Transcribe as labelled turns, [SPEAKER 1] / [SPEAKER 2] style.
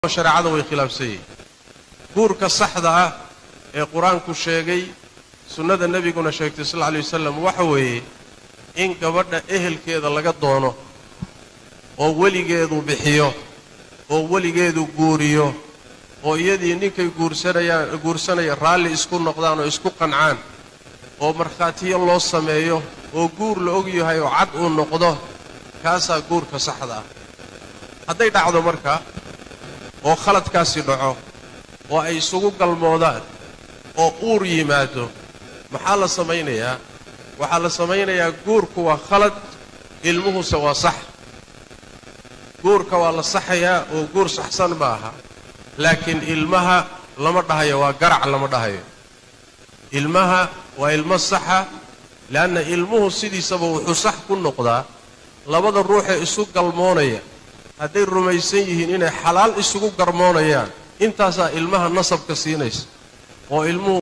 [SPEAKER 1] shareecada way khilaafsan yihiin guurka saxda ah ee qur-aanku sheegay sunnada nebiguna sheegtay sal lla lay wasalam waxa weeye in gabadha ehelkeeda laga doono oo weligeedu bixiyo oo weligeedu guuriyo oo iyadii ninkay guursanayaan guursanaya raalli isku noqdaan oo isku qancaan oo markhaatiyo loo sameeyo oo guur la og yahay oo cad uu noqdo kaasaa guurka saxda ah hadday dhacdo marka oo khaladkaasi dhaco oo ay isugu galmoodaan oo uur yimaado maxaa la samaynayaa waxaa la samaynayaa guurku waa khalad ilmuhuse waa sax guurka waa la saxayaa oo guur saxsan ma aha laakiin ilmaha lama dhahayo waa garac lama dhahayo ilmaha waa ilmo saxa le'anna ilmuhu sidiisaba wuxuu sax ku noqdaa labada ruuxee isu galmoonaya hadday rumaysan yihiin inay xalaal isugu garmoonayaan intaasaa ilmaha nasabka siinaysa oo ilmuhu